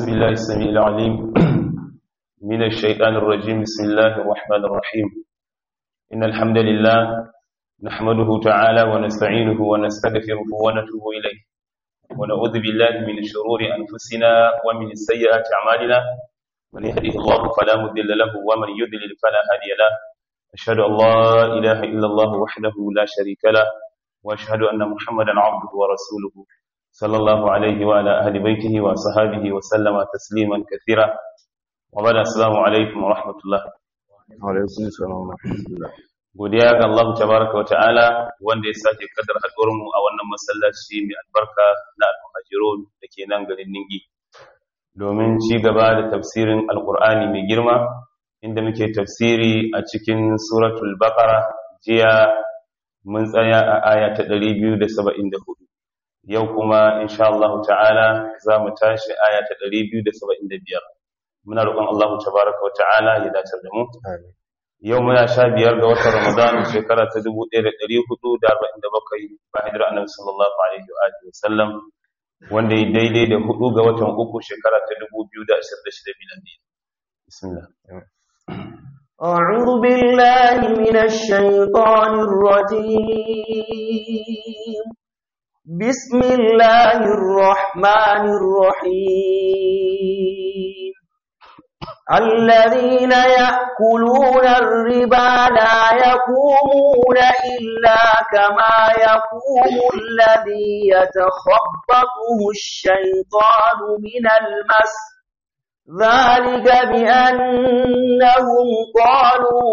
بالله السميع العليم من الشيطان الرجيم بسم الله الرحمن الرحيم إن الحمد لله نحمده تعالى ونستعينه ونستغفره ونتوب إليه ونعوذ بالله من شرور أنفسنا ومن سيئات أعمالنا من يهده الله فلا مضل له ومن يضلل فلا هادي له أشهد أن لا إله إلا الله وحده لا شريك له وأشهد أن محمدا عبده ورسوله صلى الله عليه وعلى أهل بيته وصحابه وسلم تسليما كثيرا وبعد السلام عليكم ورحمة الله alaikum salam wa rahmatullah godiya ga Allah tabaraka wa ta'ala wanda ya sake kadar haɗuwar mu a wannan masallaci mai albarka na al-muhajirun da ke nan garin Ningi domin ci gaba da tafsirin alqur'ani mai girma inda muke tafsiri a cikin suratul baqara jiya mun tsaya a aya ta 274 yau kuma insha Allah ta'ala za mu tashi aya ta 275 muna roƙon Allah tabaraka wa ta'ala ya dace da mu amin yau muna sha biyar ga watan Ramadan shekara ta 1447 ba hijira annabi sallallahu alaihi wa alihi wasallam wanda ya daidai da hudu ga watan uku shekara ta 2026 miladi bismillah أعوذ بالله من الشيطان الرجيم بسم الله الرحمن الرحيم الذين يأكلون الربا لا يقومون إلا كما يقوم الذي يتخبطه الشيطان من المس ذلك بأنهم قالوا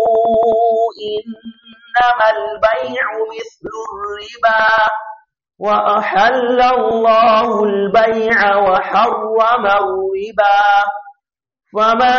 إنما البيع مثل الربا وأحل الله البيع وحرم الربا فمن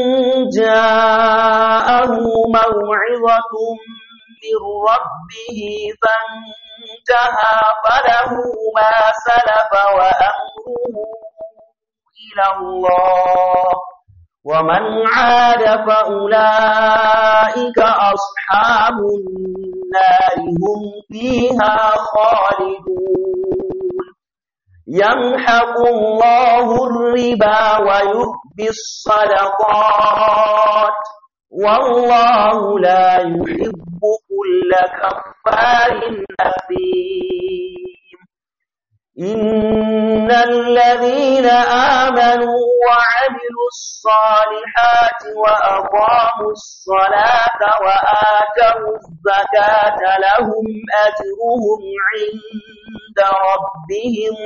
جاءه موعظة من ربه فانتهى فله ما سلف وأمره إلى الله ومن عاد فأولئك أصحاب النار هم فيها خالدون يمحق الله الربا ويربي الصدقات والله لا يحب كل كفار أثيم إن الذين آمنوا وعملوا الصالحات وأقاموا الصلاة وآتوا الزكاة لهم أجرهم عند ربهم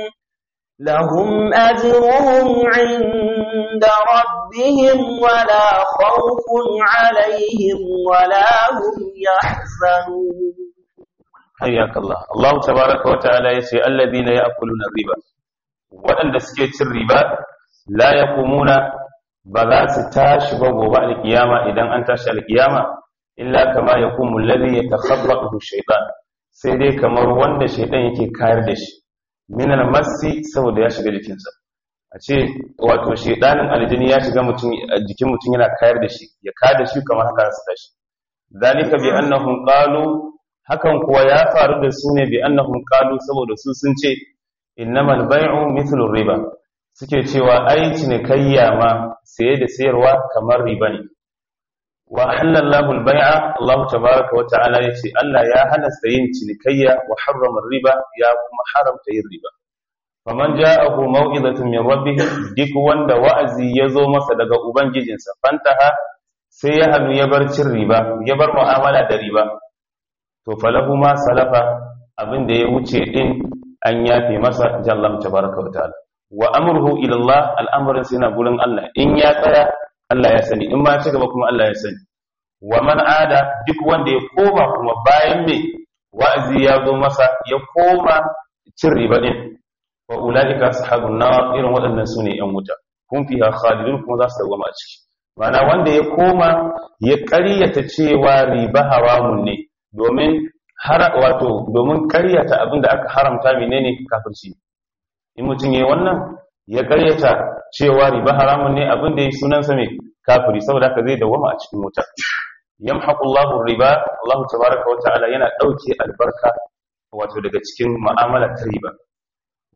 لهم أجرهم عند ربهم ولا خوف عليهم ولا هم يحزنون حياك الله الله تبارك وتعالى يسي الذين يأكلون الربا waɗanda suke cin riba la yaqumuna ba za su tashi ba gobe alkiyama idan an tashi alkiyama illa kama yaqumu alladhi yatakhabbathu shaytan sai dai kamar wanda shaytan yake kayar da shi min almasi saboda ya shiga jikinsa a ce wato shaytanin aljini ya shiga mutum jikin mutum yana kayar da shi ya kayar da shi kamar haka su tashi zalika bi annahum qalu hakan kuwa ya faru da su ne bi annahum qalu saboda su sun ce innamal bai'u mithlu riba suke cewa ai cinikayya ma saye da sayarwa kamar riba ne wa halallahu al-bai'a Allah tabaaraka wa ta'ala yace Allah ya halasta yin cinikayya wa harrama riba ya kuma haramta yin riba faman ja'ahu maw'izatun min rabbih duk wanda wa'azi ya zo masa daga ubangijinsa fantaha sai ya hannu ya bar cin riba ya bar mu'amala da riba to falahu ma salafa abin da ya wuce din an yafe masa jallam tabaraka wa ta'ala wa amruhu ila Allah al'amarin sai na gurin Allah in ya tsaya Allah ya sani in ma ci gaba kuma Allah ya sani wa man ada duk wanda ya koma kuma bayan me wa'azi ya zo masa ya koma cin riba din wa ulaika ashabun nar irin waɗannan sune yan wuta kun fiha khalidun kuma za su dawama a ciki ma'ana wanda ya koma ya ƙaryata cewa riba haramun ne domin har wato domin karyata abinda aka haramta menene kafirci in mutum yayi wannan ya karyata cewa riba haramun ne abinda yayi sunan sa me kafiri saboda haka zai dawama a cikin wuta yamhaqu Allahu riba Allah tabaaraka wa ta'ala yana dauke albarka wato daga cikin mu'amala ta riba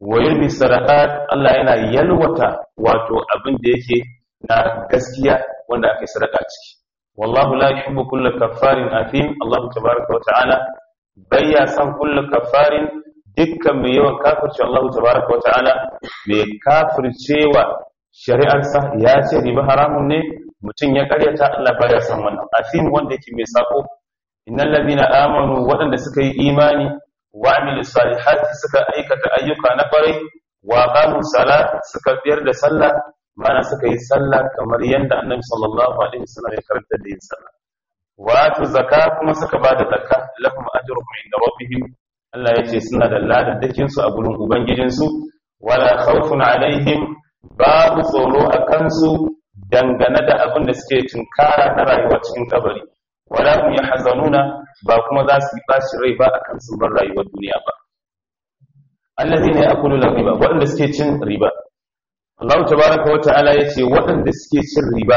wa yulbi sadaqat Allah yana yalwata wato abin da yake na gaskiya wanda aka yi sadaka ciki wallahu la yuhibbu kulla kaffarin athim Allah tabaaraka wa ta'ala bayya san kulla kaffarin dukkan mai yawan kafirce Allah tabaaraka wa ta'ala mai kafircewa shari'arsa ya ce riba haramun ne mutum ya karyata Allah baya san wannan athim wanda yake mai sako innal ladina amanu waɗanda suka yi imani wa amilu salihati suka aikata ayyuka na kwarai wa qamu salat suka tsayar da sallah mana suka yi sallah kamar yadda annabi sallallahu alaihi wasallam ya karanta da yin sallah wa atu zakka kuma suka ba da zakka lahum ajruhum inda rabbihim Allah ya ce suna da ladadakin su a gurin ubangijin su wala khawfun alaihim babu tsoro a kansu dangane da abin da suke tunkara na rayuwa cikin kabari wala hum yahzanuna ba kuma za su yi bashi rai ba akan sun bar rayuwar duniya ba allazina ya'kuluna riba waɗanda suke cin riba Allah tabaraka wa ta'ala yace waɗanda suke cin riba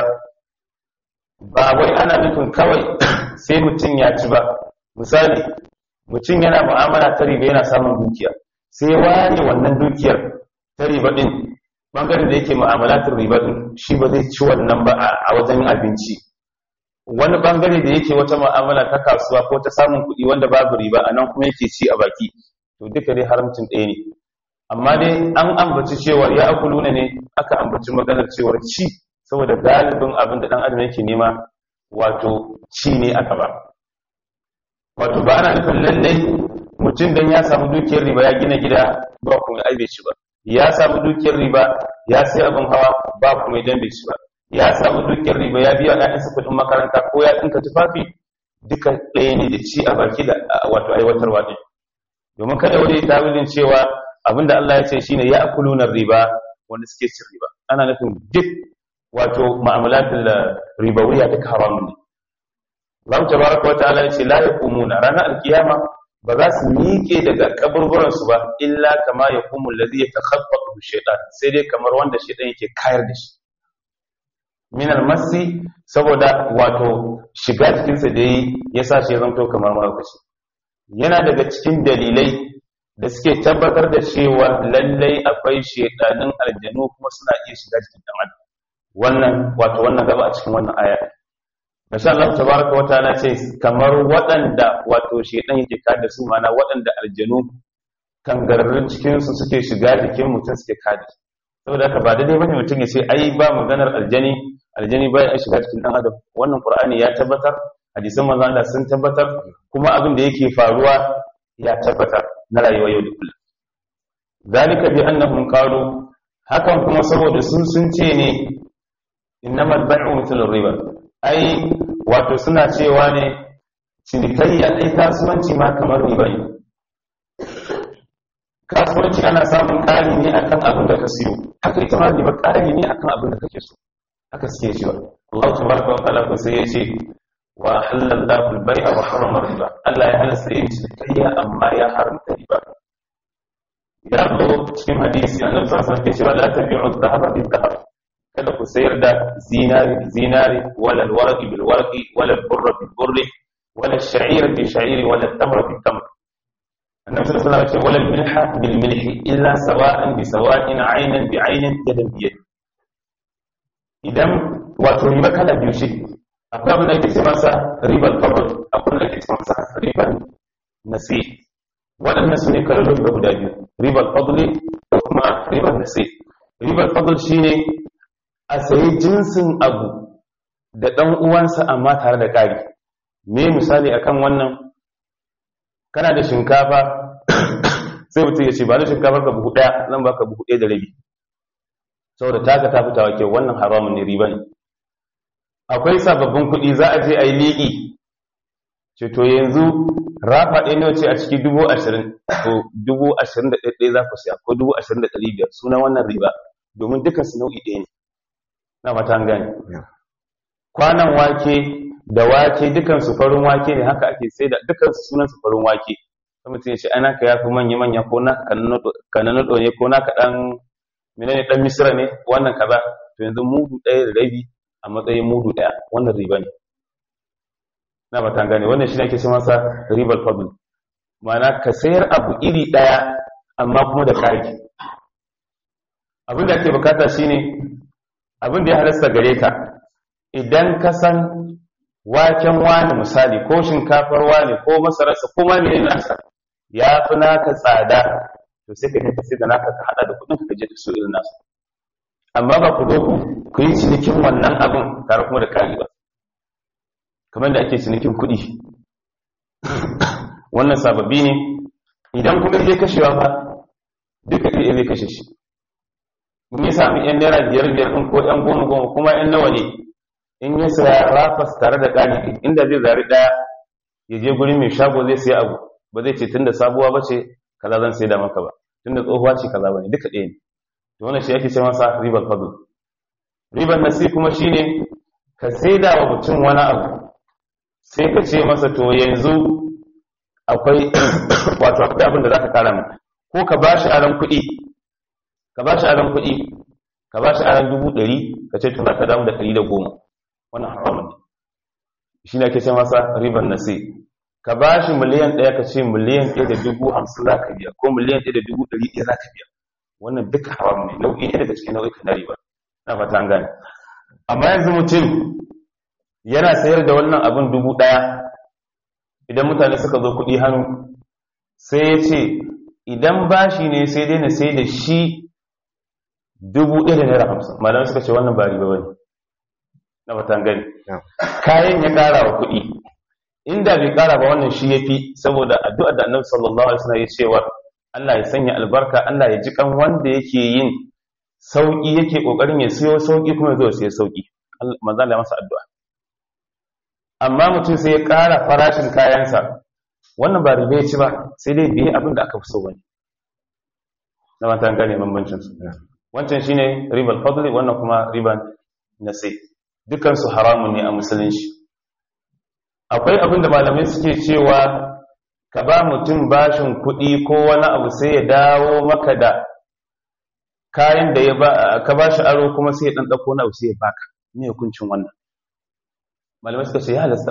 ba wai ana nufin kawai sai mutum ya ci ba misali mutum yana mu'amala ta riba yana samun dukiya sai ware wannan dukiyar ta riba din bangaren da yake mu'amalatin riba din shi ba zai ci wannan ba a wajen abinci wani bangare da yake wata mu'amala ta kasuwa ko ta samun kuɗi wanda babu riba a nan kuma yake ci a baki to duka dai haramcin ɗaya ne amma dai an ambaci cewar ya akuluna ne aka ambaci maganar cewar ci saboda galibin abin da ɗan adam yake nema wato ci ne aka ba wato ba ana nufin lallai mutum dan ya samu dukiyar riba ya gina gida ba kuma ai bai ci ba ya samu dukiyar riba ya sai abin hawa ba kuma idan bai ci ba ya samu dukiyar riba ya biya ɗayansa kuɗin makaranta ko ya ɗinka tufafi duka ɗaya ne da ci a baki da wato aiwatarwa ɗin domin kada wani tawilin cewa abinda Allah ya ce shine ya akuluna riba wanda suke cin riba ana nufin duk wato mu'amalatul ribawiya duka haramun ne Allah tabaraka wa ta'ala ya ce la yaqumuna ranar alkiyama ba za su miƙe daga kaburburan su ba illa kama yaqumu allazi yatakhaffatu shaytan sai dai kamar wanda shaytan yake kayar da shi min almasi saboda wato shiga cikinsa da yi ya sa shi ya zanto kamar mahaukaci yana daga cikin dalilai da suke tabbatar da cewa lallai akwai shedanin aljanu kuma suna iya shiga cikin dan adam wannan wato wannan gaba a cikin wannan aya masha Allah tabaraka wa ta'ala ce kamar waɗanda wato shedan yake kada su mana waɗanda aljanu kangararrun cikin su suke shiga jikin mutum suke kada saboda haka ba daidai bane mutum ya ce ai ba maganar aljani aljani baya shiga cikin dan adam wannan qur'ani ya tabbatar hadisan manzo Allah sun tabbatar kuma abin da yake faruwa ya tabbatar na rayuwa yau da kullum zalika bi annahum qalu hakan kuma saboda sun sun ce ne innamal bai'u mithlu riba ai wato suna cewa ne cinikayya ai kasuwanci ma kamar riba ne kasuwanci ana samun ƙari ne akan abin da ka siyo haka ita ma riba ƙari ne akan abin da kake so haka suke cewa Allah tabaraka wa ta'ala sai ya ce wa halallahu al-bai'a wa harrama riba Allah ya halasta yin cinikayya amma ya haramta riba ya zo cikin hadisi annabi sallallahu alaihi wasallam cewa la tabi'u adh-dhahaba bil-dhahab kada ku sayar da zinari zinari wala al-warqi bil-warqi wala al-burra bil-burri wala ash-sha'ira bil-sha'iri wala at-tamra bil-tamr النبي صلى الله عليه وسلم ولا الملح بالملح إلا سواء بسواء عينا بعين يدا بيد idan wato riba kala biyu ce akwai abin da ake ce masa ribar fadl akwai da ake ce masa ribar nasi waɗannan su ne kalolin riba guda biyu ribar fadli da kuma ribar nasi ribar fadl shine a sayi jinsin abu da ɗan uwansa amma tare da ƙari me misali akan wannan kana da shinkafa sai mutum ya ce ba da shinkafar ka buhu ɗaya zan baka buhu ɗaya da rabi saboda taka ta fitawa ke wannan haramun ne riba ne akwai sababbin kuɗi za a je a yi liƙi ce to yanzu rafa ɗaya nawa ce a ciki dubu ashirin to dubu ashirin da ɗaya za ku siya ko dubu ashirin da ɗari biyar sunan wannan riba domin dukkan su nau'i ɗaya ne na mata an gane kwanan wake da wake dukkan su farin wake ne haka ake sai da dukkan su sunan su farin wake sai mutum ya ce ana ka yafi manya manya ko na kananodo ne ko na ka ɗan menene dan misira ne wannan kaza to yanzu mudu ɗaya da rabi a matsayin mudu ɗaya wannan riba ne na ba ta gane wannan shi ne ake ce masa ribar fadl ma'ana ka sayar abu iri ɗaya amma kuma da ƙari abin da ake bukata shine abin da ya halasta gare ka idan ka san waken wani misali ko shinkafar wani ko masararsa ko ma mai nasa ya fi naka tsada to sai ka tafi da naka ka hada da kudin ka je ka so irin nasu amma ba ku zo ku yi cinikin wannan abin tare kuma da kari ba kamar da ake cinikin kuɗi wannan sababbi ne idan kuma zai kashewa ba duka ɗaya zai kashe shi in ya sami yan naira biyar biyar ɗin ko yan goma goma kuma yan nawa ne in ya saya rafas tare da ƙari inda zai zari ɗaya ya je gurin mai shago zai sai abu ba zai ce tun da sabuwa ba ce kaza zan sai da maka ba tun da tsohuwa ce kaza ba ne duka ɗaya ne to wannan shi ake ce masa ribar fadl ribar nasi kuma shine ka sai da wa mutum wani abu sai ka ce masa to yanzu akwai wato akwai abin da zaka kara min ko ka bashi aran kuɗi ka bashi aran kuɗi ka bashi aran dubu ɗari ka ce to za ka damu da ɗari da goma wannan haramun ne shi ne ake ce masa ribar nasi ka bashi miliyan ɗaya ka ce miliyan ɗaya da dubu hamsin za ka biya ko miliyan ɗaya da dubu ɗari ɗaya za ka biya wannan duka haram ne nau'i ne daga cikin nau'ikan na riba na fata an gane amma yanzu mutum yana sayar da wannan abin dubu ɗaya idan mutane suka zo kuɗi hannu sai ya ce idan bashi ne sai dai na sai da shi dubu ɗaya da naira hamsin malamai suka ce wannan ba riba bane na fata gani kayan ya ƙara wa kuɗi inda bai ƙara ba wannan shi ya fi saboda addu'ar da annabi sallallahu alaihi wasallam ya cewa Allah ya sanya albarka Allah ya ji kan wanda yake yin sauki yake kokarin ya siyo sauki kuma ya zo siya sauki manzo Allah ya masa addu'a amma mutum sai ya ƙara farashin kayansa wannan ba riba ya ci ba sai dai biye abin da aka fi so wani na mata gane bambancin su wancan shine ribar fadli wannan kuma riban nasi dukkan su haramun ne a musulunci akwai abin da malamai suke cewa ka ba mutum bashin kuɗi ko wani abu sai ya dawo maka da kayan da ya ba ka ba shi aro kuma sai ya ɗan ɗauko na abu sai ya baka ne hukuncin wannan malamai suka ce ya halasta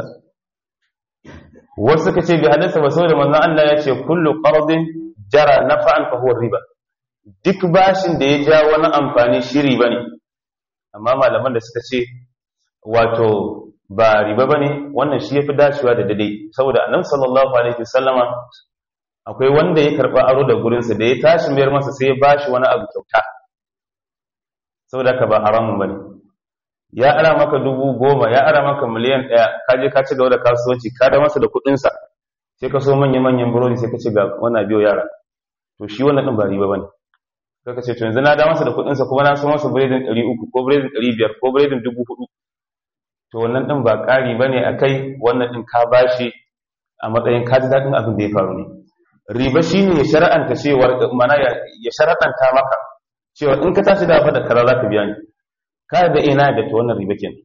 wasu suka ce bi halasta ba saboda manzon Allah ya ce kullu qardin jara nafa'an fa huwa riba duk bashin da ya ja wani amfani shi riba ne amma malaman da suka ce wato ba riba bane wannan shi yafi dacewa da dade saboda annabi sallallahu alaihi wasallama akwai wanda ya karba aro da gurin sa da ya tashi mayar masa sai ya bashi wani abu kyauta saboda haka ba haramun bane ya ara maka dubu goma ya ara maka miliyan ɗaya ka je ka ci gaba da kasuwanci ka da masa da kuɗinsa sai ka so manyan manyan burodi sai ka ce ga wannan biyo yara to shi wannan ɗin ba riba bane sai ka ce to yanzu na da masa da kuɗinsa kuma na so masa biredin ɗari uku ko biredin ɗari biyar ko biredin dubu hudu to wannan ɗin ba ƙari ba ne a kai wannan ɗin ka bashi a matsayin ka ji daɗin abin da ya faru ne riba shi ne ya shara'anta cewar mana ya shara'anta maka cewa in ka tashi da da kaza za ka biya ni ka da ina da ta wannan riba ke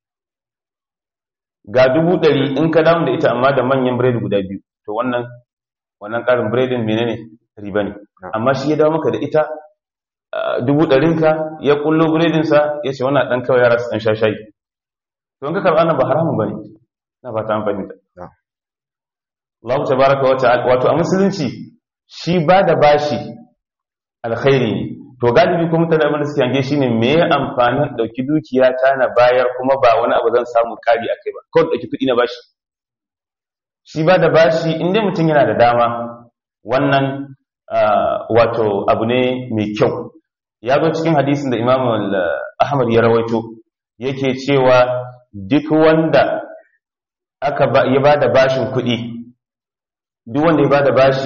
ga dubu ɗari in ka damu da ita amma da manyan biredi guda biyu to wannan wannan ƙarin biredin menene riba ne amma shi ya dawo maka da ita dubu ɗarinka ya kullo biredinsa ya ce wannan ɗan kawai yara su ɗan sha shayi to in ka karɓa nan ba haramun ba ne na fata an fahimta Allah ta baraka wa ta'ala wato a musulunci shi ba da bashi alkhairi ne to galibi kuma mutane abin da suke hange shine me ya amfanin dauki dukiya ta na bayar kuma ba wani abu zan samu kari a kai ba kawai dauki kuɗi na bashi shi ba da bashi in dai mutum yana da dama wannan wato abu ne mai kyau ya zo cikin hadisin da imam ahmad ya rawaito yake cewa duk wanda aka ya ba da bashin kuɗi duk wanda ya ba da bashi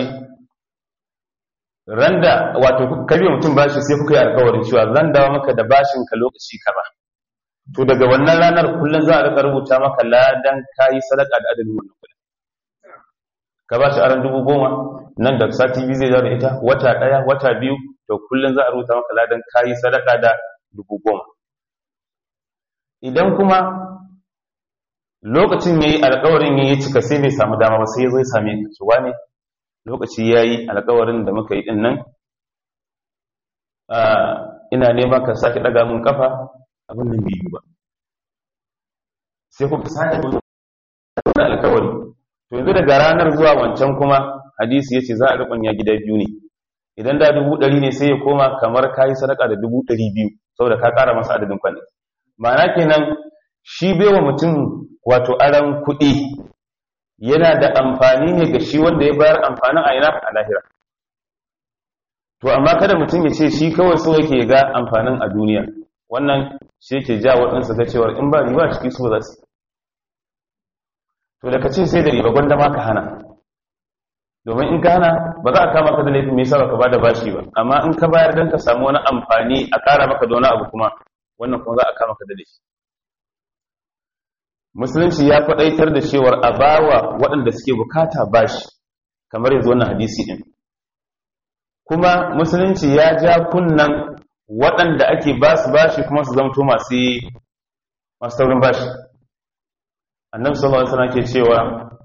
randa wato kabiya mutum bashi sai kuka yi alkawarin cewa zan dawo maka da bashin ka lokaci ka ba to daga wannan ranar kullum za a rika rubuta maka ladan kayi sadaka da adadin wannan kuɗin ka bashi aran dubu goma nan da sati biyu zai da ita wata ɗaya wata biyu to kullum za a rubuta maka ladan kayi sadaka da dubu goma idan kuma lokacin yayi alkawarin yayi cika sai bai samu dama ba sai ya zo ya same ka cewa ne lokaci ya yi alkawarin da muka yi ɗin nan ina neman ka sake ɗaga mun kafa abin nan biyu ba sai kuka sake wani alkawari to yanzu daga ranar zuwa wancan kuma hadisi ya ce za a riƙon ya gida biyu ne idan da dubu ɗari ne sai ya koma kamar ka yi sadaka da dubu ɗari biyu saboda ka ƙara masa adadin kwanaki ma'ana kenan shi baiwa mutum wato aran kuɗi yana da amfani ne ga shi wanda ya bayar amfanin a ina a lahira to amma kada mutum ya ce shi kawai so yake ga amfanin a duniya wannan shi yake ja waɗansu ga cewar in ba riba ciki so za su to da ka ce sai da riba gwanda ma ka hana domin in ka hana ba za a kama ka da laifin mai sa ka ba da bashi ba amma in ka bayar don ka samu wani amfani a ƙara maka da wani abu kuma wannan kuma za a kama ka da laifi musulunci ya faɗaitar da cewar a bawa waɗanda suke bukata bashi kamar yanzu wannan hadisi ɗin kuma musulunci ya ja kunnan waɗanda ake ba su bashi kuma su zamto masu masu taurin bashi annabi sallallahu alaihi wasallam ke cewa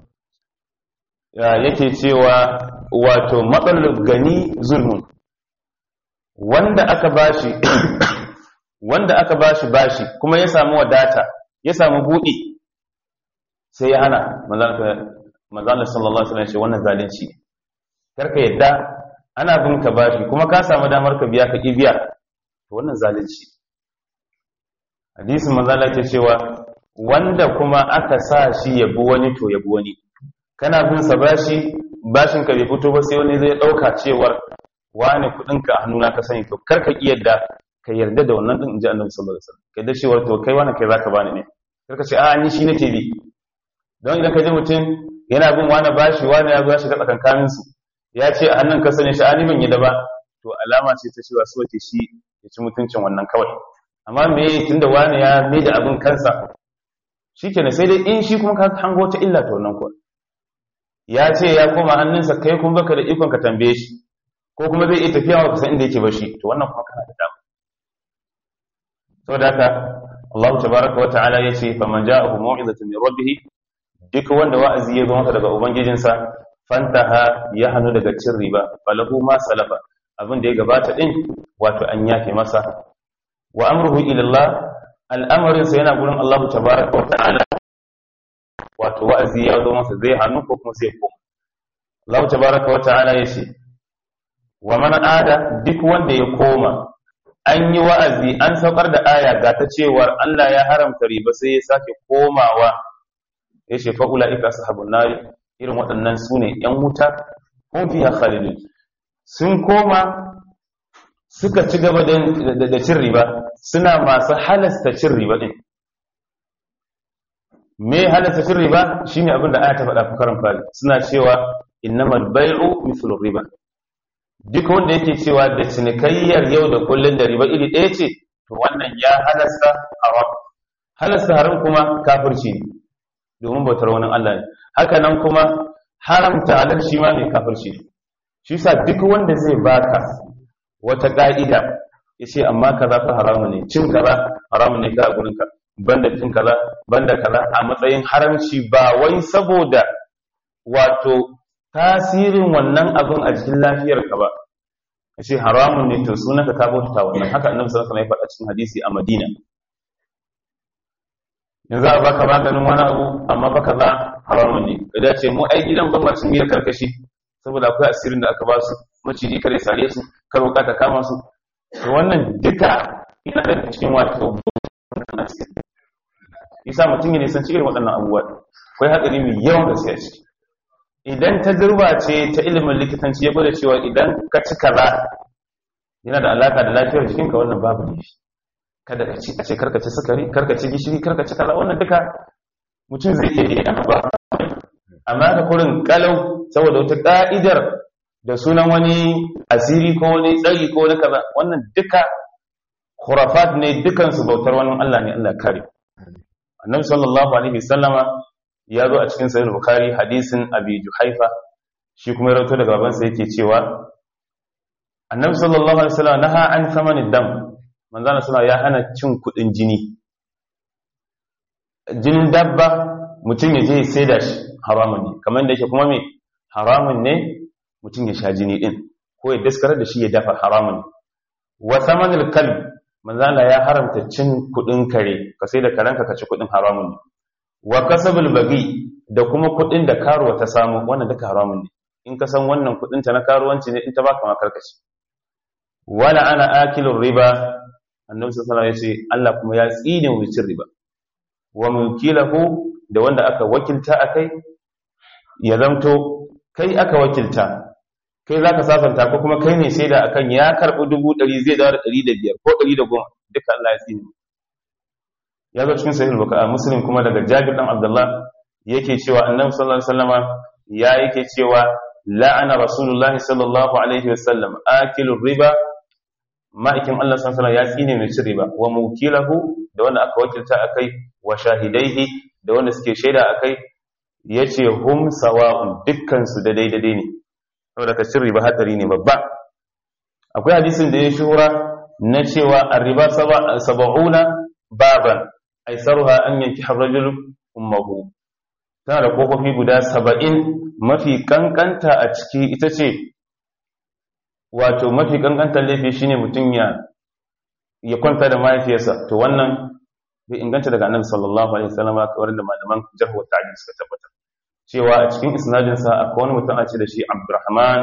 yake cewa wato matsalar gani zulmun wanda aka bashi wanda aka bashi bashi kuma ya samu wadata ya samu buɗi sai ya hana manzana sallallahu alaihi wasallam ce wannan zalunci karka yadda ana bin ka bashi kuma ka samu damar ka biya ka ki biya to wannan zalunci hadisin manzala ke cewa wanda kuma aka sa shi ya bi wani to ya bi wani kana bin sa bashi bashin ka bai fito ba sai wani zai dauka cewar wani kudin ka a hannuna ka sani to karka ki yadda ka yarda da wannan din inji annabi sallallahu alaihi wasallam kai da cewar to kai wani kai zaka bani ne karka ce a ni shi nake bi don idan ka ji mutum yana bin wani bashi wani ya zo shiga tsakankanin su ya ce a hannun ka sani shi ani ban yi da ba to alama ce ta cewa so ke shi ya ci mutuncin wannan kawai amma me tunda wani ya mai da abin kansa shikenan sai dai in shi kuma ka hango ta illa ta wannan kuwa ya ce ya koma hannunsa kai kuma baka da ikon ka tambaye shi ko kuma zai iya tafiya wa kusan inda yake bashi to wannan kuma kana da dama saboda haka Allah tabaraka wa ta'ala yace faman ja'ahu mau'izatun min rabbih duk wanda wa'azi ya zo masa daga ubangijinsa fantaha ya hanu daga cin riba falahu ma salafa abin da ya gabata din wato an yafe masa wa amruhu ila Allah al'amarin sa yana gurin Allah tabaraka wa ta'ala wato wa'azi ya zo masa zai hannu ko kuma sai koma Allah tabaraka wa ta'ala yace wa man ada duk wanda ya koma an yi wa'azi an saukar da aya ga ta cewar Allah ya haramta riba sai ya sake komawa ya ce fa'ula ika sahabun nari irin waɗannan su ne ‘yan wuta kun fiye khalidun sun koma suka ci gaba da cin riba suna masu halasta cin riba ɗin me halasta cin riba shi ne abinda aya ta faɗa fukarin fari suna cewa innamal bai'u mithlur riba duk wanda yake cewa da cinikayyar yau da kullun da riba iri ɗaya ce to wannan ya halasta haram halasta haram kuma kafirci ne domin bautar wani Allah ne haka nan kuma haramta halal shi ma ne kafirci ne shi sa duk wanda zai baka wata ka'ida ya ce amma kaza fa haramu ne cin kaza haramu ne ka a gurinka banda cin kaza banda kaza a matsayin haramci ba wai saboda wato tasirin wannan abin a cikin lafiyarka ba ya ce haramun ne to sunanka ka bauta wannan haka annabi sallallahu alaihi wasallam ya faɗa cikin hadisi a Madina yanzu a baka maganin wani abu amma baka za haramun ne ka dace mu ai gidan ban masu miyar karkashi saboda akwai asirin da aka ba su maciji kare sare su kar wuka ta kama su to wannan duka yana da cikin wato isa mutum ya nisan cikin waɗannan abubuwa akwai hatsari mai yawan gaskiya ciki idan ta zurba ce ta ilimin likitanci ya gwada cewa idan ka ci kaza yana da alaka da lafiyar jikinka wannan babu ne kada ka ci a ce karka ci sukari karka ci gishiri karka ci kaza wannan duka mutum zai iya yi ba amma ka kurin kalau saboda wata ka'idar da sunan wani asiri ko wani tsari ko wani kaza wannan duka khurafat ne dukansu bautar wani Allah ne Allah kare annabi sallallahu alaihi wasallama ya zo a cikin sahih bukhari hadisin abi juhaifa shi kuma ya rawaito daga babansa yake cewa annabi sallallahu alaihi wasallam naha an thamanid dam manzana suna ya hana cin kudin jini jinin dabba mutum ya je ya saida shi haramun ne kamar da yake kuma me haramun ne mutum ya sha jini din ko ya daskarar da shi ya dafa haramun ne wa samanil kalb manzana ya haramta cin kudin kare ka sai da karanka ka ci kudin haramun ne wa kasabul bagi da kuma kudin da karuwa ta samu wannan duka haramun ne in ka san wannan kudin ta na karuwanci ne in ta baka ma karkace wala ana akilur riba annabi sallallahu alaihi wasallam yace Allah kuma ya tsine mu cin riba wa mukilahu da wanda aka wakilta akai ya zamto kai aka wakilta kai zaka sasanta ko kuma kai ne sai da akan ya karbi dubu ɗari zai dawo da ɗari da biyar ko ɗari da goma duka Allah ya tsine ya zo cikin sahih bukhari muslim kuma daga Jabir dan Abdullah yake cewa annabi sallallahu alaihi wasallama ya yake cewa la'ana rasulullahi sallallahu alaihi wasallam akilu riba ma'aikin Allah sallallahu alaihi ya tsine mai cin riba wa mukilahu da wanda aka wakilta akai wa shahidaihi da wanda suke shaida akai yace hum sawa'un dukkan su da daidai ne saboda ka cin riba hadari ne babba akwai hadisin da ya shura na cewa ar-riba sab'una baban aisaruha an yanki ar-rajul ummuhu tana da kofofi guda saba'in mafi kankanta a ciki ita ce wato mafi kankantar laifi shine mutum ya ya kwanta da mahaifiyarsa to wannan bai inganta daga annabi sallallahu alaihi wasallam kawar da malaman jarh wa ta'dil suka tabbata cewa a cikin isnadin sa akwai wani mutum a ce da shi Abdurrahman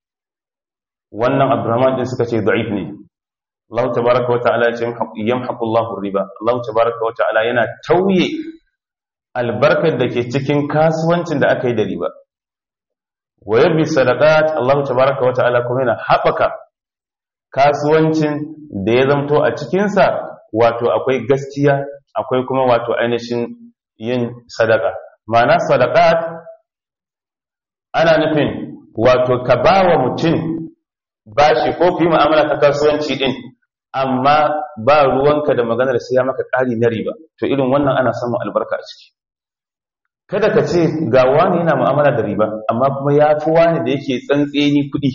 wannan Abdurrahman din suka ce da'if ne Allah tabaraka wa ta'ala ya ce yamhaqu Allahu riba Allah tabaraka wa ta'ala yana tauye albarkar da ke cikin kasuwancin da aka yi da riba wa yabbi sadaqat Allah tabaaraka wa ta'ala kuma yana haɓaka kasuwancin da ya zamto a cikinsa wato akwai gaskiya akwai kuma wato ainihin yin sadaka ma'ana sadaqat ana nufin wato ka ba wa mutum bashi ko fi mu'amala ta kasuwanci din amma ba ruwanka da maganar sai ya maka ƙari na riba to irin wannan ana samun albarka a ciki kada ka ce ga wani yana mu'amala da riba amma kuma ya fi wani da yake tsantseni kuɗi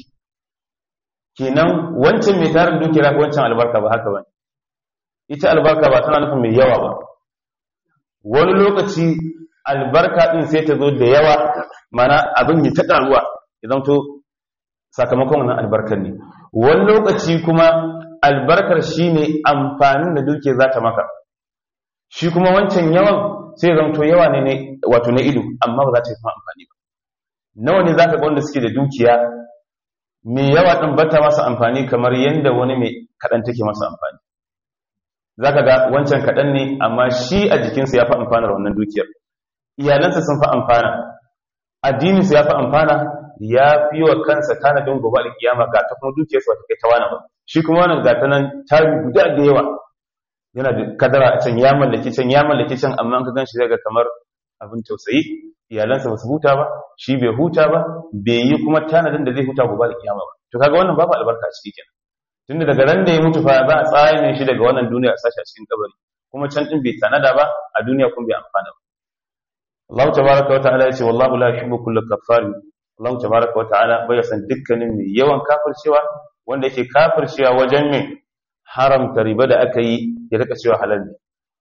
kenan wancan mai tarin dukiya wancan albarka ba haka bane ita albarka ba tana nufin mai yawa ba wani lokaci albarka din sai ta zo da yawa mana abin ya ta ƙaruwa idan to sakamakon wannan albarkar ne wani lokaci kuma albarkar shine amfanin da dukiya za ta maka shi kuma wancan yawan sai zamto yawa ne wato na ido amma ba za ta yi kuma amfani ba nawa ne za ka ga wanda suke da dukiya mai yawa ɗin bata masa amfani kamar yadda wani mai kaɗan take masa amfani za ka ga wancan kaɗan ne amma shi a jikinsa ya fi amfanar wannan dukiyar iyalansa sun fi amfana addininsa ya fi amfana ya fi wa kansa tanadin gobe alkiyama ga ta kuma dukiyarsa ba ta kai ta wani ba shi kuma wannan ga ta nan ta guda da yawa yana da kadara a can ya mallaki can ya mallaki can amma an ka gan shi zai ga kamar abin tausayi iyalansa ba su huta ba shi bai huta ba bai yi kuma tanadin da zai huta gobe da kiyama ba to kaga wannan babu albarka a ciki kenan tunda daga ran da ya mutu fa za a tsaya shi daga wannan duniya a sashi a cikin kabari kuma can din bai tanada ba a duniya kuma bai amfana ba Allah tabaraka wa ta'ala yace wallahu la yuhibbu kulla kaffarin Allah tabaraka wa ta'ala bai san dukkanin mai yawan kafircewa wanda yake kafircewa wajen mai haramta riba da aka yi ya rika cewa halal ne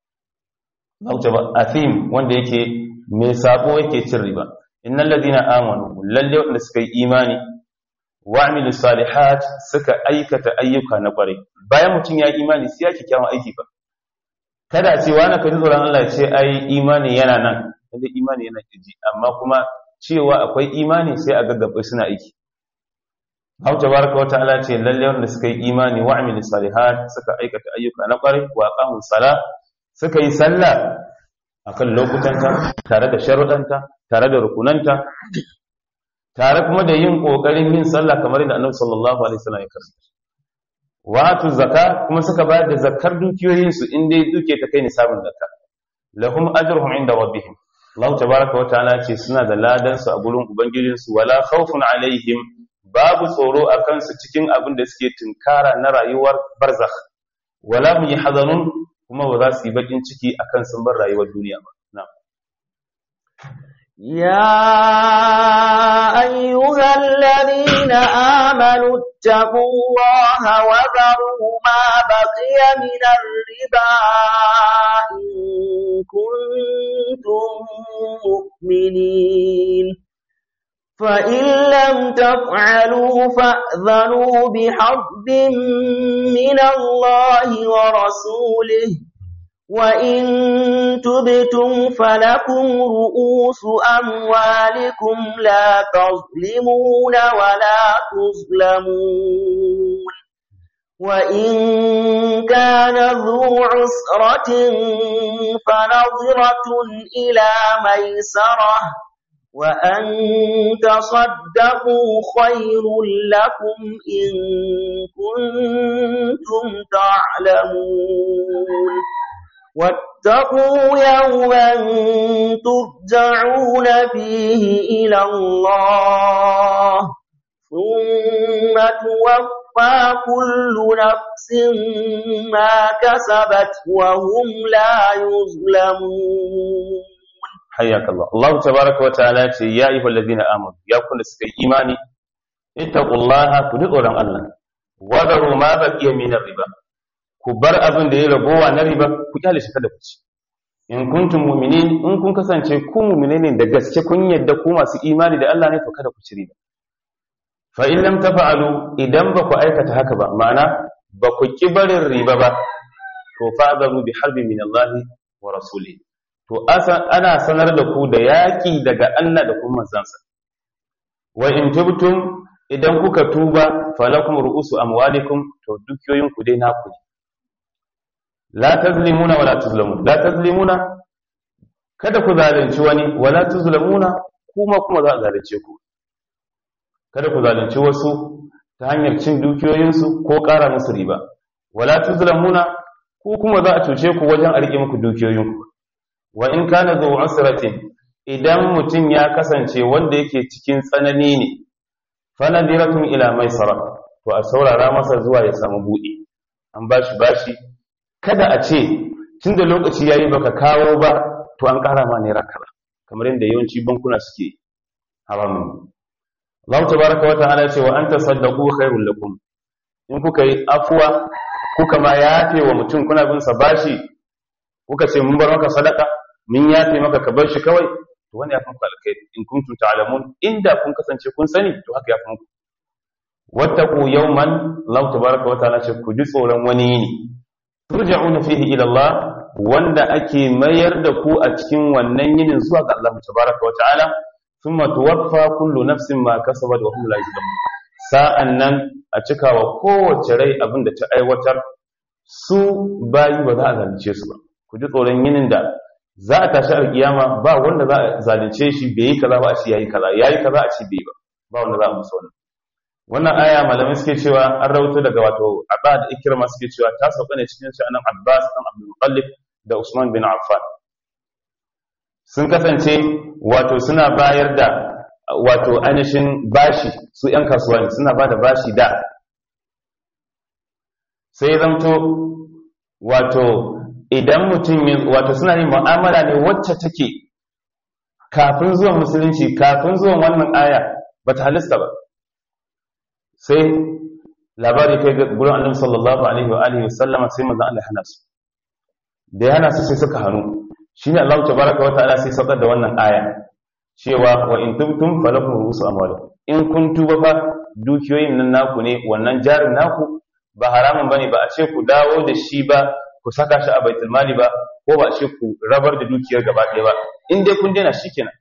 zauce ba athim wanda yake mai sabo yake cin riba innal ladina amanu lalle wanda suka yi imani wa amilu salihat suka aikata ayyuka na kware bayan mutum ya imani sai ya kyakkyawan aiki ba kada ce wani ka ji tsoron Allah ce ai imani yana nan wanda imani yana kiji amma kuma cewa akwai imani sai a gaggabe suna aiki Hau tabaraka wa ta'ala ce lalle wanda suka yi imani wa amil salihat suka aikata ayyuka na kwarai wa aqamu sala suka yi sallah akan lokutanta tare da sharuɗanta tare da rukunanta tare kuma da yin kokarin yin sallah kamar yadda Annabi sallallahu alaihi wasallam ya karanta wa atu zakka kuma suka bayar da zakkar dukiyoyin su in dai duke ta kai nisabin zakka lahum ajruhum inda rabbihim Allah tabaraka wa ta'ala ce suna da ladan su a gurin ubangijinsu wala khawfun alaihim babu tsoro a kansu cikin abin da suke tunkara na rayuwar barzakh wala mu yi hazanun kuma ba za su yi bakin ciki akan sun bar rayuwar duniya ba يا أيها الذين آمنوا اتقوا الله وذروا ما بقي من الربا إن كنتم مؤمنين فإن لم تفعلوا فأذنوا بحرب من الله ورسوله وإن تبتم فلكم رؤوس أموالكم لا تظلمون ولا تظلمون وإن كان ذو عسرة فنظرة إلى ميسرة وأن تصدقوا خير لكم إن كنتم تعلمون واتقوا يوما ترجعون فيه إلى الله ثم توفى كل نفس ما كسبت وهم لا يظلمون حياك الله الله تبارك وتعالى يا أيها الذين آمنوا يا كل سكي إيماني اتقوا الله كدقوا الله وذروا ما بقي من الربا ku bar abin da ya ragowa na riba ku kyale shi kada ku ci in kuntum mu'minin in kun kasance ku mu'mine ne da gaske kun yadda ku masu imani da Allah ne to kada ku ci riba fa in lam tafa'alu idan ba ku aikata haka ba ma'ana ba ku ki barin riba ba to fa'zaru bi harbin min Allah wa rasulihi to ana sanar da ku da yaki daga Allah da kuma manzansa wa in tubtum idan kuka tuba falakum ru'usu amwalikum to dukiyoyin ku dai naku ne la tazlimuna wala tuzlamun la tazlimuna kada ku zalunci wani wala tuzlamuna kuma kuma za a zalunce ku kada ku zalunci wasu ta hanyar cin dukiyoyinsu ko ƙara musu riba wala tuzlamuna ku kuma za a cuce ku wajen a rike muku dukiyoyinku wa in kana zu usratin idan mutum ya kasance wanda yake cikin tsanani ne fa nadiratun ila maisara to a saurara masa zuwa ya samu buɗe an bashi bashi kada a ce tun da lokaci ya yi baka kawo ba to an ƙara ma naira kaza kamar yadda yawanci bankuna suke haramun Allah tabaraka wa ta'ala ce wa an tasaddaqu khairul lakum in kuka yi afuwa kuka ma yafe wa mutum kuna bin sa bashi kuka ce mun bar maka sadaka mun yafe maka ka bar shi kawai to wani ya fi muku alkhairi in kuntum ta'lamun inda kun kasance kun sani to haka ya fi muku wattaqu yawman Allah tabaraka wa ta'ala ce ku ji tsoron wani yini turja'una fihi ila Allah wanda ake mayar da ku a cikin wannan yinin zuwa ga Allah tabaraka wata'ala thumma tuwaffa kullu nafsin ma kasabat wa hum la yuzlamun sa'annan a cikawa kowace rai abin da ta aiwatar su bayi ba za a zalunce su ba ku ji tsoron yinin da za a tashi alkiyama ba wanda za a zalunce shi bai yi kaza ba a ce yayi kaza yayi kaza a ce bai ba ba wanda za a musu wannan wannan aya malamai suke cewa an rawaito daga wato Abba da Ikrama suke cewa ta sauka ne cikin sha'anin Abbas dan Abdul Muttalib da Usman bin Affan sun kasance wato suna bayar da wato ainihin bashi su ‘yan kasuwa ne suna ba da bashi da sai zamto wato idan mutum wato suna yin mu'amala ne wacce take kafin zuwan musulunci kafin zuwan wannan aya ba ta halista ba sai labari kai ga gurin annabi sallallahu alaihi wa alihi wasallama sai manzon Allah hana su da ya hana su sai suka hannu shine Allah tabaraka wa ta'ala sai saukar da wannan aya cewa wa in tubtum falakum ru'usu amwalikum in kun tuba fa dukiyoyin nan naku ne wannan jarin naku ba haramun bane ba a ce ku dawo da shi ba ku saka shi a baitul mali ba ko ba a ce ku rabar da dukiyar gaba ɗaya ba in dai kun daina shikenan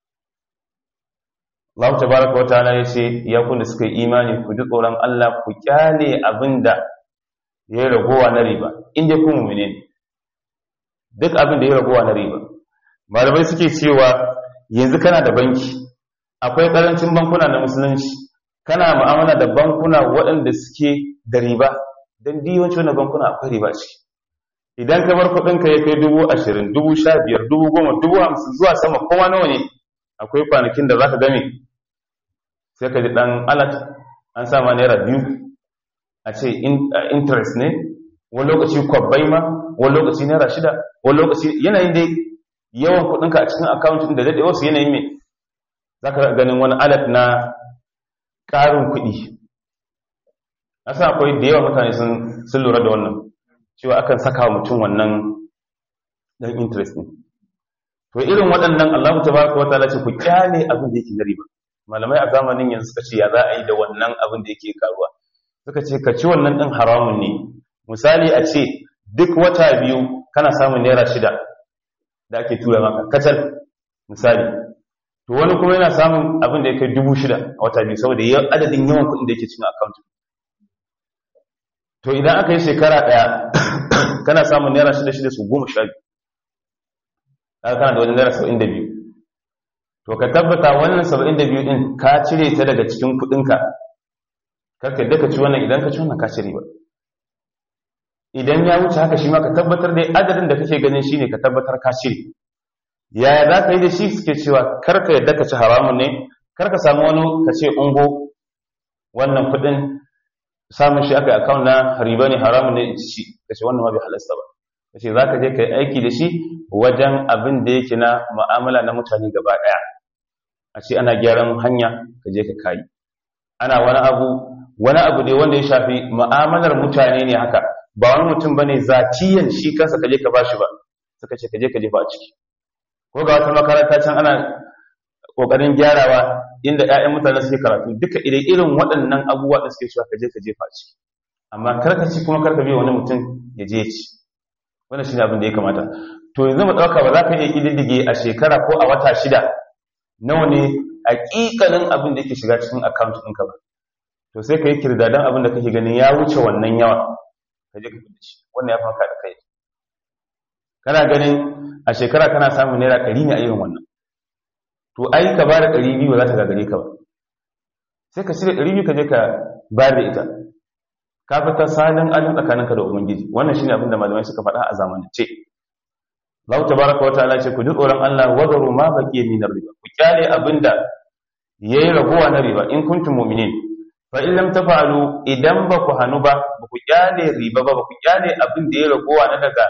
Allah tabaraka wa ta'ala ya ce ya kun da suka yi imani ku ji tsoron Allah ku kyale abinda ya yi ragowa na riba in dai kun mu'mine ne duk abin da ya ragowa na riba malamai suke cewa yanzu kana da banki akwai karancin bankuna na musulunci kana mu'amala da bankuna waɗanda suke da riba don diyawanci wannan bankuna akwai riba ce idan ka bar kuɗinka ya kai dubu ashirin dubu sha biyar dubu goma dubu hamsin zuwa sama kowa nawa ne akwai kwanakin da za ka game sai ka ji ɗan alat an sama naira biyu a ce interest ne wani lokaci kwabbai ma wani lokaci naira shida wani lokaci yanayin dai yawan kudinka a cikin akawuntin da daɗe wasu yanayin mai za ka ganin wani alat na ƙarin kuɗi asa akwai da yawa mutane sun lura da wannan cewa akan saka wa mutum wannan ɗan interest ne to irin waɗannan allahu ta baka wata ce ku kyale abin da yake na riba malamai a zamanin yanzu suka ce ya za a yi da wannan abin da yake karuwa suka ce ka ci wannan ɗin haramun ne misali a ce duk wata biyu kana samun naira shida da ake tura maka kacal misali to wani kuma yana samun abin da ya kai dubu shida a wata biyu saboda adadin yawan kuɗin da yake cikin account to idan aka yi shekara ɗaya kana samun naira shida shida su goma sha biyu kana da wani naira saba'in da biyu to ka tabbata wannan saba'in da biyu ɗin ka cire ta daga cikin kuɗinka karka yadda ka ci wannan idan ka ci wannan ka cire ba idan ya wuce haka shi ma ka tabbatar da adadin da kake ganin shine ka tabbatar ka cire yaya za ka yi da shi suke cewa karka yadda ka ci haramun ne karka samu wani ka ce ungo wannan kuɗin samun shi aka yi akawun na riba ne haramun ne in ci ka ce wannan ma bai halasta ba ka ce za ka je ka yi aiki da shi wajen abin da yake na mu'amala na mutane gaba ɗaya a ce ana gyaran hanya ka je ka kayi ana wani abu wani abu ne wanda ya shafi mu'amalar mutane ne haka ba wani mutum bane zatiyan shi kansa ka je ka bashi ba suka ce ka je ka jefa a ciki ko ga wata makaranta can ana kokarin gyarawa inda ƴaƴan mutane suke karatu duka idan irin waɗannan abubuwa da suke cewa ka je ka jefa a ciki amma kar ka ci kuma kar ka biya wani mutum ya je ci wannan shine abin da ya kamata to yanzu mu dauka ba za ka iya kididdige a shekara ko a wata shida nawa ne hakikanin abin da yake shiga cikin account ɗinka ba to sai ka yi kirdadan abin da kake ganin ya wuce wannan yawa ka je ka fi shi wannan ya fanka da kai kana ganin a shekara kana samun naira ɗari ne a irin wannan to ai ka ba da ɗari biyu za ta gagare ka ba sai ka shirya ɗari biyu ka je ka bayar da ita ka fita salin alin tsakaninka da ubangiji wannan shine abin da malamai suka faɗa a zamanance Allah tabaraka wa ta'ala ce ku ji tsoron Allah wadaru ma baqiya min riba ku kyale abinda yayi ragowa na riba in kuntum mu'minin fa in lam tafa'alu idan ba ku hanu ba ba ku kyale riba ba ba ku kyale abin da yayi ragowa na daga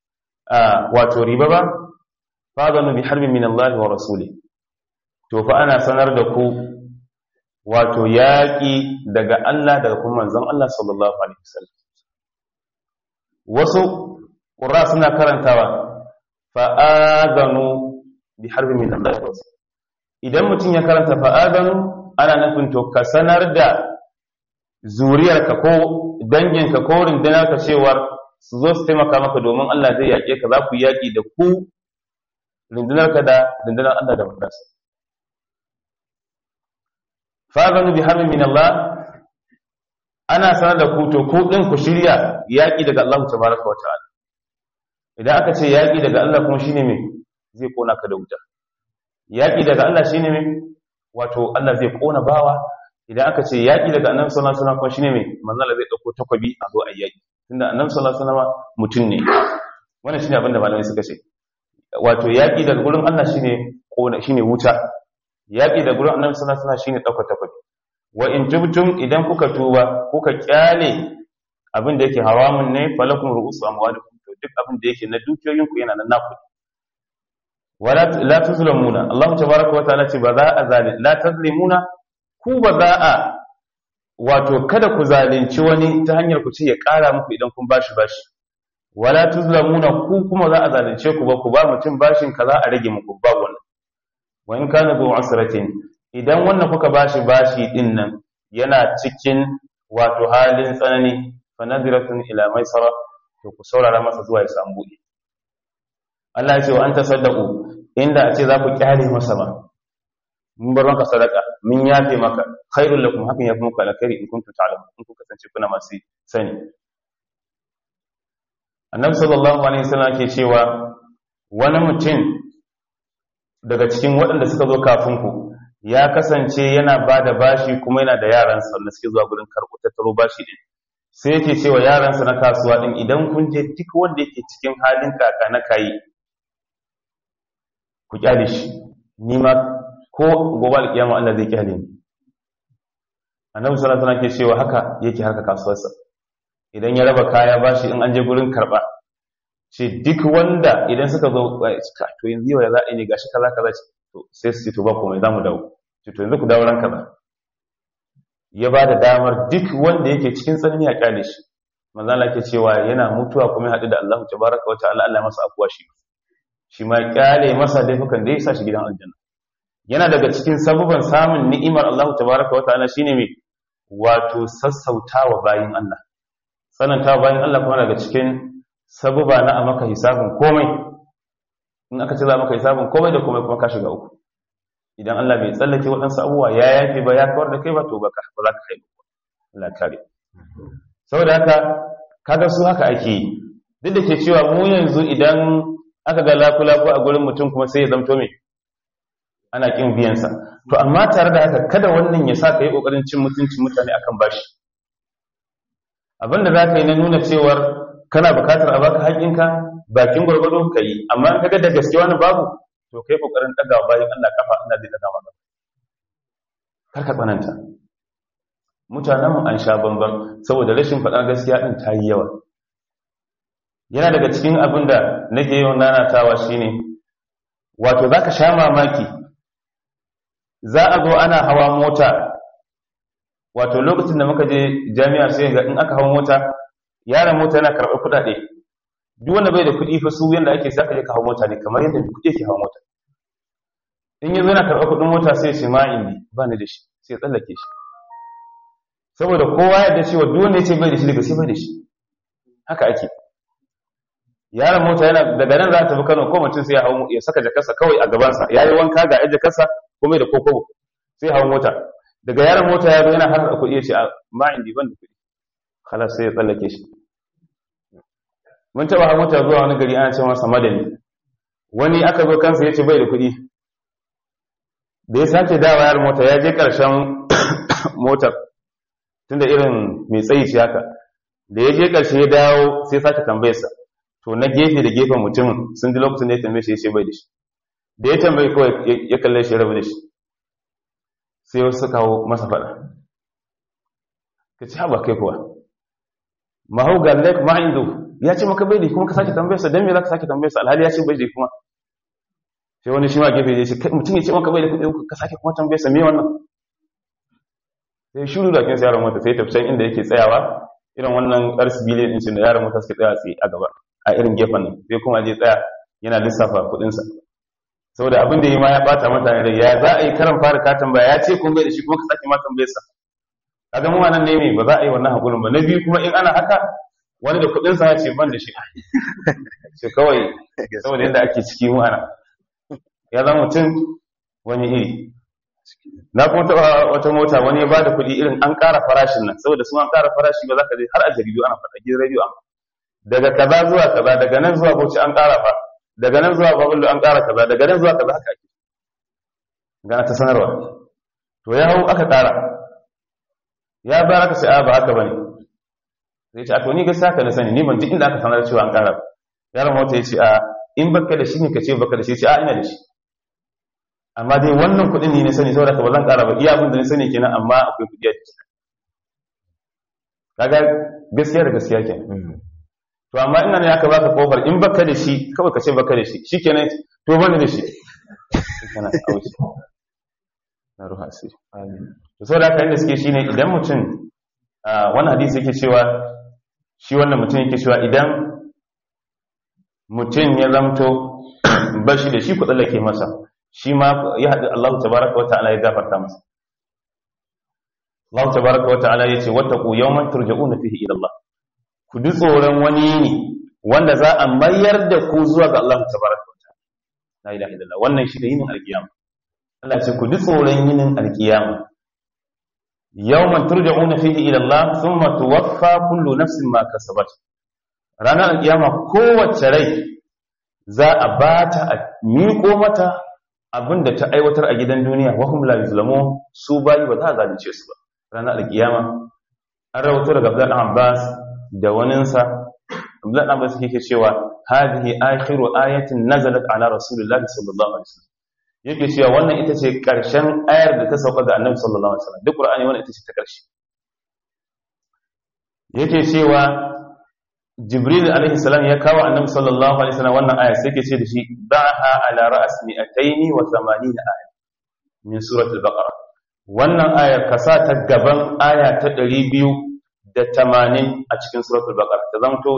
wato riba ba fa zanu bi harbin min Allah wa rasuli to fa ana sanar da ku wato yaƙi daga Allah daga kuma manzon Allah sallallahu alaihi wasallam wasu qurra suna karantawa fa'adanu bi harbin min Allah idan mutum ya karanta fa'adanu ana nufin to ka sanar da zuriyarka ko danginka ko rundunarka cewar su zo su taimaka maka domin Allah zai yaƙe ka za ku yaƙi da ku rundunarka da rundunar Allah da mandansa fa'adanu bi harbin min Allah ana sanar da ku to ku ɗin ku shirya yaƙi daga Allah tabaraka wa ta'ala idan aka ce yaƙi daga Allah kuma shine me zai kona ka da wuta yaƙi daga Allah shine me wato Allah zai kona bawa idan aka ce yaƙi daga annabi sallallahu alaihi wasallam kuma shine me manzo Allah zai dauko takwabi a zo a yaƙi tunda annabi sallallahu alaihi wasallam mutum ne wannan shine abin da malamai suka ce wato yaƙi daga gurin Allah shine kona shine wuta yaƙi daga gurin annabi sallallahu alaihi wasallam shine dauko takwabi wa in tubtum idan kuka tuba kuka kyale abin da yake haramun ne falakum ru'usu amwalikum to duk abin da yake na dukiyoyinku yana nan naku wala la tuzlamuna Allah tabaaraka wa ta'ala ce ba za a zalim la tuzlimuna ku ba za a wato kada ku zalunci wani ta hanyar ku ce ya ƙara muku idan kun bashi bashi wala tuzlamuna ku kuma za a zalunce ku ba ku ba mutum bashin kaza a rage muku ba wannan wa in kana zu asratin idan wannan kuka bashi bashi din nan yana cikin wato halin tsanani fa nadiratun ila maisara to ku saurara masa zuwa ya samu buɗe Allah ya ce wa an tasaddaqu inda a ce za ku kyale masa ba mun bar maka sadaka mun yafe maka khairul lakum hakan yafi muku alkhairi in kuntum ta'lamun in ku kasance kuna masu sani Annabi sallallahu alaihi wasallam ke cewa wani mutum daga cikin waɗanda suka zo kafin ku ya kasance yana ba da bashi kuma yana da yaransa wanda suke zuwa gurin karɓo tattaro bashi din sai yake cewa yaransa na kasuwa din idan kun je duk wanda yake cikin halin kaka na kayi ku kyale shi ni ma ko gobe alkiyama Allah zai kyale ni annabi sallallahu alaihi wasallam ke cewa haka yake harka kasuwarsa idan ya raba kaya bashi in an je gurin karba ce duk wanda idan suka zo to yanzu yau ya za a yi ne gashi kaza kaza to sai su ce to ba komai za mu dawo to yanzu ku dawo ran kaza ya ba da damar duk wanda yake cikin tsanani a kyale shi manzo Allah ke cewa yana mutuwa kuma ya haɗu da Allah tabaraka wa ta'ala Allah masa afuwa shi shi ma kyale masa laifukan da ya sa shi gidan aljanna yana daga cikin sababan samun ni'imar Allah tabaraka wa ta'ala shine me wato sassautawa bayin Allah sanantawa bayin Allah kuma daga cikin sabuba na a maka hisabin komai in aka ce za maka hisabin komai da komai kuma ka shiga uku idan Allah bai tsallake waɗansu abubuwa ya yafe ba ya kawar da kai ba to ba za ka kai Allah kare saboda haka kaga su haka ake yi duk da ke cewa mu yanzu idan aka ga laku-laku a gurin mutum kuma sai ya zamto mai ana kin biyansa to amma tare da haka kada wannan ya sa ka yi ƙoƙarin cin mutuncin mutane akan bashi abinda za ka yi na nuna cewar kana bukatar a baka haƙinka bakin gwargwado ka yi amma in kaga da gaske wani babu to kai ƙoƙarin ɗaga bayan Allah kafa Allah zai ɗaga maka kar ka tsananta mutanenmu an sha bambam saboda rashin faɗar gaskiya ɗin ta yi yawa yana daga cikin abin da nake yawan nanatawa shine wato za ka sha mamaki za a zo ana hawa mota wato lokacin da muka je jami'a sai ga in aka hawa mota yaran mota yana karɓar kuɗaɗe duk wanda bai da kuɗi fa su yanda ake saka je ka hawa mota ne kamar yadda kuɗi yake hawa mota in yanzu yana karɓar kuɗin mota sai ce ma indi ba ni da shi sai tsallake shi saboda kowa yadda cewa duk wanda ya ce bai da shi daga sai bai da shi haka ake yaron mota yana daga nan za ta tafi Kano ko mutum sai ya hau ya saka jakarsa kawai a gabansa ya yi wanka ga yan jakarsa kuma da kokobo sai ya hau mota daga yaron mota ya zo yana har da kuɗi ya ce a ma indi ban da kuɗi kala sai ya tsallake shi mun taɓa hau mota zuwa wani gari ana ce masa madani wani aka zo kansa ya ce bai da kuɗi da ya sake dawa yaron mota ya je ƙarshen motar tunda irin mai tsayi ce haka da ya je ƙarshe ya dawo sai sake tambayarsa to na gefe da gefen mutum sun ji lokacin da ya tambaye shi ya ce bai da shi da ya tambaye kawai ya kalle shi rabu da shi sai wasu kawo masa faɗa ka ci haɓa kai kuwa mahau ga lek ma'indu ya ce maka bai da kuma ka sake tambayarsa don me za ka sake tambayarsa alhali ya ce bai da kuma sai wani shi ma gefe ya ce mutum ya ce maka bai da kuɗi ka sake kuma tambayarsa me wannan sai shuru da kin yaron mota sai tafi inda yake tsayawa irin wannan ƙarsi biliyan ɗin da yaron mota suke tsaya tsaye a gaba a irin gefen nan sai kuma je tsaya yana lissafa kuɗinsa saboda abin da yi ma ya ɓata mata rai ya za a yi karan fara ka tambaya ya ce kun bai da shi kuma ka sake ma tambayarsa kaga mu nan ne me ba za a yi wannan hakurin ba na biyu kuma in ana haka wani da kuɗinsa ya ce ban da shi ce kawai saboda yadda ake ciki mu ana ya zama mutum wani iri na kuma taɓa wata mota wani ya bada kuɗi irin an ƙara farashin nan saboda sun an ƙara farashi ba za ka je har a jaridu ana faɗa gidan rediyo an daga kaza zuwa kaza daga nan zuwa bauchi an ƙara fa daga nan zuwa babullu an ƙara kaza daga nan zuwa kaza haka ake gana ta sanarwa to ya hau aka ƙara ya bayar aka sai a ba haka bane sai ce a to ni gaskiya ka na sani ni ban ji inda aka sanar cewa an ƙara yaron mota ya ce a in baka da shi ne ka ce baka da shi ce a ina da shi amma dai wannan kuɗin ne na sani saboda ka ba zan ƙara ba iya abin da na sani kenan amma akwai kuɗi a ciki kaga gaskiya da gaskiya ke to amma ina ne aka baka kofar in baka da shi kawai ka ce baka da shi shikenan to bani da shi kana auci na ruha asiri to saboda haka inda suke shine idan mutum wannan hadisi yake cewa shi wannan mutum yake cewa idan mutum ya zamto bashi da shi ku tsallake masa shi ma ya haɗu Allah tabaraka wa ta'ala ya gafarta masa Allah tabaraka wa ta'ala ya ce wattaqu yawman turja'una fihi ila Allah ku ji tsoron wani ne wanda za a mayar da ku zuwa ga Allah tabaraka wa ta'ala la ilaha illallah wannan shi da yinin alkiyama Allah ya ce ku ji tsoron yinin alkiyama yawman turja'una fihi ila Allah thumma tuwaffa kullu nafsin ma kasabat ranar alkiyama kowace rai za a bata a miƙo mata abin da ta aiwatar a gidan duniya wahum la yuzlamu su bayi ba za a zalunce su ba ranar alkiyama an rawato daga Abdul Abbas da waninsa Abdul Abbas yake cewa hadhihi akhiru ayatin nazalat ala rasulillahi sallallahu alaihi wasallam yake cewa wannan ita ce karshen ayar da ta sauka ga annabi sallallahu alaihi wasallam duk qur'ani wannan ita ce ta karshe yake cewa jibril alaihi salam ya kawo annabi sallallahu alaihi wasallam wannan aya sai yake ce da shi ba'ha ala ra's mi'ataini wa 80 aya min suratul baqara wannan ayar ka sa ta gaban aya ta 280 a cikin suratul baqara ta zanto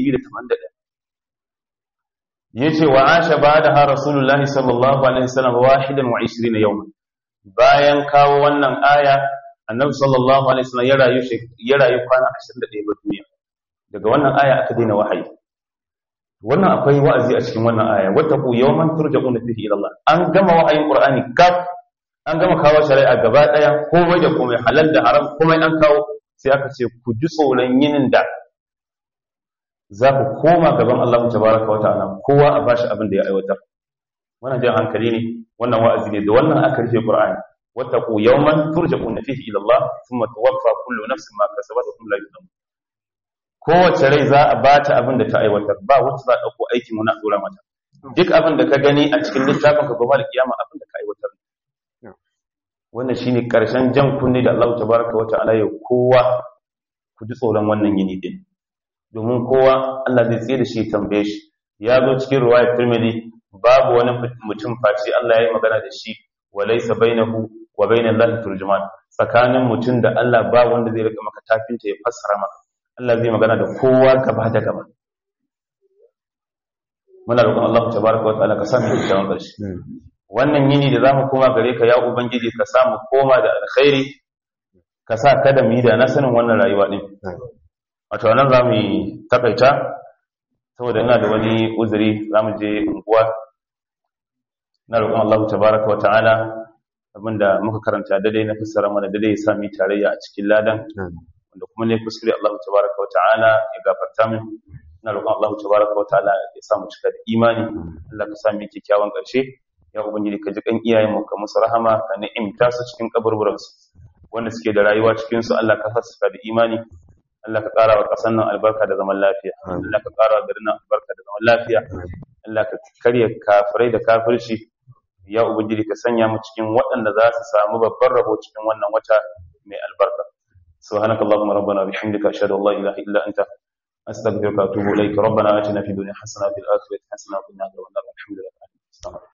281 yace wa asha ba'daha rasulullahi sallallahu alaihi wasallam wahidan wa 20 yawman bayan kawo wannan aya annabi sallallahu alaihi wasallam ya rayu ya rayu kwana 21 ba duniya daga wannan aya aka daina wahayi wannan akwai wa'azi a cikin wannan aya wattaqu yawman turja'una fihi ila Allah an gama wa'ayin Qur'ani kaf an gama kawo shari'a gaba daya komai da komai halal da haram komai an kawo sai aka ce ku ji tsoron yinin da za ku koma gaban Allah tabaraka wa ta'ala kowa a bashi abin da ya aiwatar wannan jan hankali ne wannan wa'azi ne da wannan aka rufe Qur'ani wattaqu yawman turja'una fihi ila Allah thumma tuwaffa kullu nafsin ma kasabat wa hum la yuzlamun kowace rai za a bata abin da ta aiwatar ba wacce za a dauko aikin wani a dora mata duk abin da ka gani a cikin littafin ka gobe da kiyama abin da ka aiwatar wannan shine karshen jan kunne da Allah tabaraka wa ta'ala ya kowa ku ji tsoron wannan yini din domin kowa Allah zai tsaye da shi tambaye shi ya zo cikin riwayat Tirmidhi babu wani mutum face Allah ya yi magana da shi wa laysa bainahu wa bainal lahi turjuman tsakanin mutum da Allah ba wanda zai rika maka tafinta ya fassara maka Allah zai magana da kowa gaba da gaba muna roƙon Allah tabaraka wa ta'ala ka sa mu kyakkyawan ƙarshe wannan yini da zamu koma gare ka ya ubangiji ka sa mu koma da alkhairi ka sa kada mu yi da na sanin wannan rayuwa din wato nan zamu yi takaita saboda ina da wani uzuri zamu je unguwa na roƙon Allah tabaraka wa ta'ala abinda muka karanta daidai na fassara mana daidai ya sami tarayya a cikin ladan wanda kuma ne kuskure Allah tabaraka wa ta'ala ya gafarta min ina roƙon Allah tabaraka wa ta'ala ya sa mu cika da imani Allah ka sami kyakkyawan ƙarshe ya ubangiji ka ji kan iyayen mu ka musu rahama ka ni'imta su cikin kaburburan su wanda suke da rayuwa cikin su Allah ka sa su da imani Allah ka ƙara wa ƙasar nan albarka da zaman lafiya Allah ka ƙara wa garin nan albarka da zaman lafiya Allah ka karya kafirai da kafirci ya ubangiji ka sanya mu cikin waɗanda za su samu babban rabo cikin wannan wata mai albarka سبحانك اللهم ربنا وبحمدك أشهد أن لا إله إلا أنت أستغفرك وأتوب إليك ربنا آتنا في الدنيا حسنة وفي الآخرة حسنة وقنا عذاب النار الحمد لله